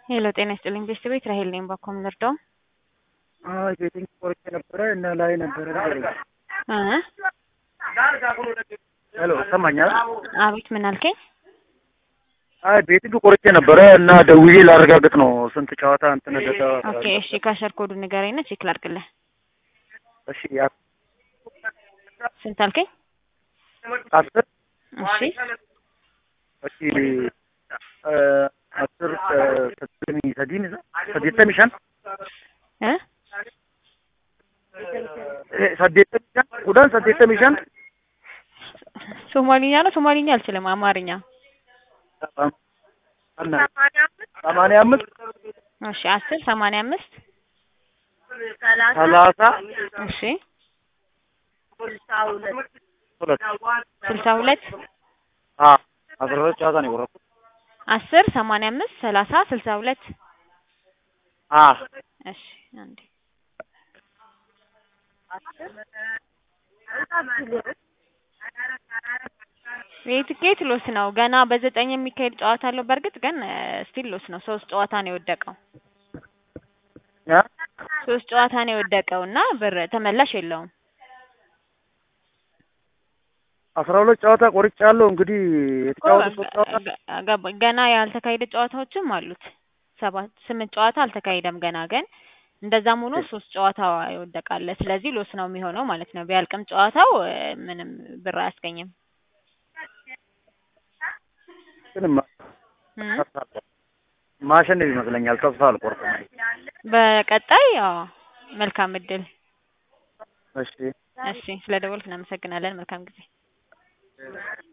ሄሎ ጤና ይስጥልኝ ቤተሰቤት ራሄል ነኝ። ባኮ ምንርዳው አይ ቤቲንግ ቆርጬ ነበረ እና ላይ ነበረ ነገር እ ሄሎ ሰማኛል። አቤት ምን አልከኝ? አይ ቤቲንግ ቆርጬ ነበረ እና ደውዬ ላረጋግጥ ነው ስንት ጨዋታ እንትን ደጋ ኦኬ እሺ፣ ካሸር ኮዱ ንገረኝና ቼክ ላድርግልህ። እሺ ያ- ስንት አልከኝ? አስር እሺ እሺ እ አስር ሰድሚ ሰዲን ሰዴተሚ ሸን እ ሰዴተሚ ሸን ሁዳን ሰዴተሚ ሸን ሶማሊኛ ነው። ሶማሊኛ አልችልም፣ አማርኛ። ሰማንያ አምስት እሺ አስር ሰማንያ አምስት ሰላሳ እሺ ሁለት ስልሳ ሁለት አ አስራ ሁለት ጨዋታ ነው የቆረጥኩት። አስር ሰማንያ አምስት ሰላሳ ስልሳ ሁለት አ እሺ አንዴ የትኬት ሎስ ነው። ገና በዘጠኝ የሚካሄድ ጨዋታ አለው። በእርግጥ ግን ስቲል ሎስ ነው። ሶስት ጨዋታ ነው የወደቀው። ያ ሶስት ጨዋታ ነው የወደቀው እና ብር ተመላሽ የለውም። አስራ ሁለት ጨዋታ ቆርጫለሁ። እንግዲህ የተጫወቱ ሶስት ጨዋታ ገ- ገባኝ። ገና ያልተካሄደ ጨዋታዎችም አሉት። ሰባት ስምንት ጨዋታ አልተካሄደም ገና ግን እንደዛም ሆኖ ሶስት ጨዋታ ይወደቃል። ስለዚህ ሎስ ነው የሚሆነው ማለት ነው። ቢያልቅም ጨዋታው እ፣ ምንም ብር አያስገኝም። ግን ማ- እም፣ ማሸነፍ ይመስለኛል። ተስፋ አልቆርጥም። በቀጣይ ያው መልካም እድል። እሺ እሺ ስለ ደወልክ እናመሰግናለን። መልካም ጊዜ